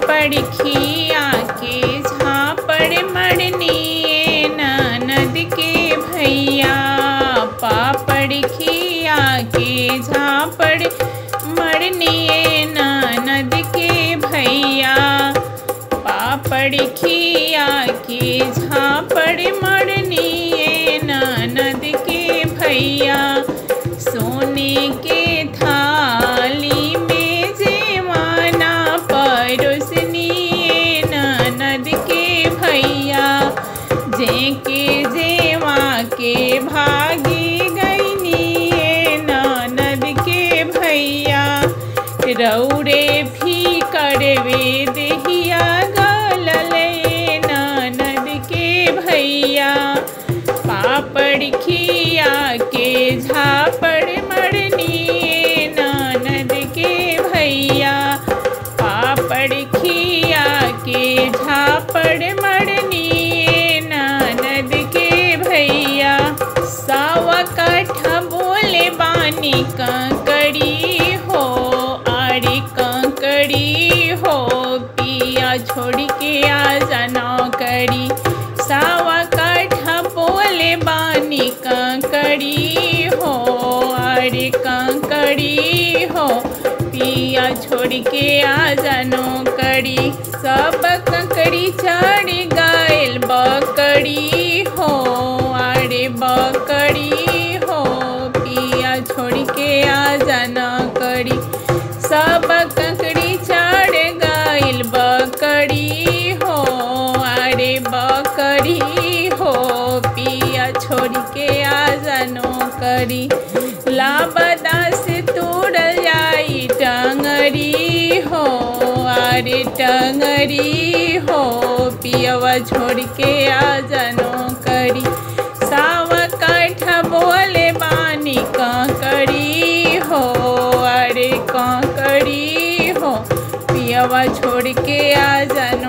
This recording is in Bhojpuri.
पापड़ खिया के झापड़ मरनिए ननद के भैया पापड़ खिया के झापड़ मरनिए ननद के भैया पापड़ खिया के झापड़ मरनिए ननद के भैया सोने के थाली में जेवाना परोसनिए ननद के भैया जेके जेवा के भागी गईनिए ननद के भैया रौरे भी करवे देहिया गलले ननद के भैया पापड़ खिया के झापड़ मरनिए ननद के भैया पापड़ खिया के झापड़ मरनिए ननद के भैया सावा काठा बोले बानी कंकड़ी हो आड़ी कंकड़ी हो पिया छोड़ के आ जाना करी सावा काठा बोले बानी कंकड़ी हो अरे कंकड़ी हो पिया छोड़ के आ जानो कड़ी सब कंकड़ी चढ़ गायल बकड़ी हो अरे बकड़ी हो पिया छोड़ के आ जाना कड़ी सब कंकड़ी चढ़ गायल बकड़ी हो अरे बकरी हो पिया छोड़ के आ जानो करी लाबदा से तोड़ल जाई टंगरी हो अरे टंगरी हो पियवा छोड़ के आ जानो करी सावा काठा बोले बानी कांकड़ी हो अरे कांकड़ी हो पियवा छोड़ के आ जानो